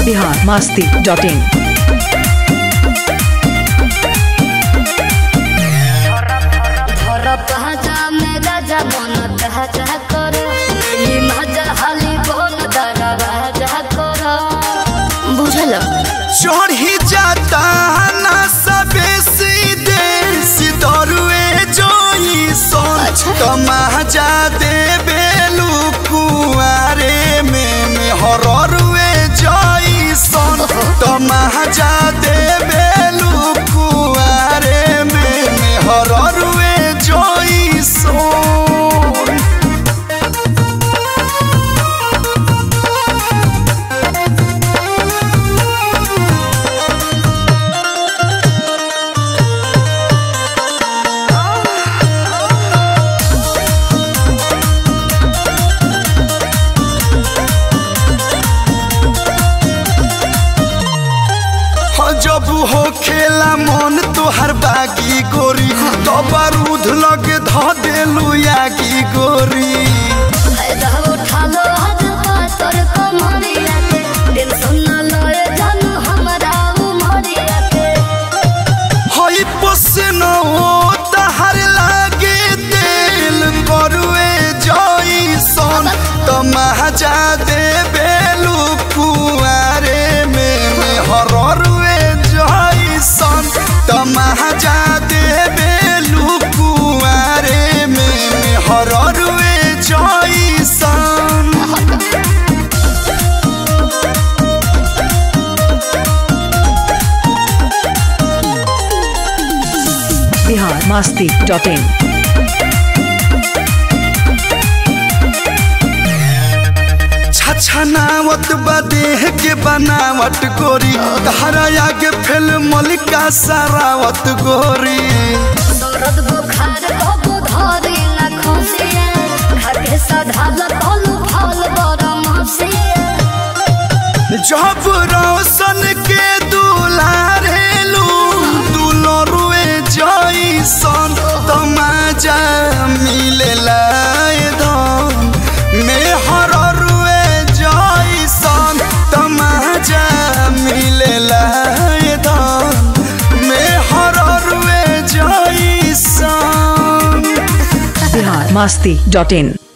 Bihar Masti dot इन धर पहचा में राजा मन कहचा कर ई मजा हाली बोल दरवाजा कर बुझल चढ़ी जाता ना सबे सीधे सितरुए जोई सोन अच्छा। तमाजा दे बेलू कुआरे में में हररुए जोई सोन तमाजा दे बेलू कुआरे में में हररुए जोई सोन हो जब हो खेला मन तोहर बागी गोरी तो बारूद लगे ध देलू यागी गोरी फायदा उठा लो हद पातर कमरिया के टेंशन न लए जानू हमरा उमरिया के हई पसन ओ तहर लागे दिल करुए जई सन तमाजा दे बेलू कुआरे में में हररुए जई सन तमाजा दे बेलू कुआरे में में हररुए जई सन बिहार मास्ती डॉट इन छछनावत बदेह के बनावट गोरी तहरा आगे फेल मलिका सरावत गोरी दर्द बुखार कबो धरी न खसिया खाके सधाल तलु फल बरम हसिया जब रोशन के दुलारेलू दुलरुए जईसन तमाजा मिलेला धन में हररुए जईसन तमाजा मिलेला धन में हररुए जईसन बिहार मास्ती डॉट इन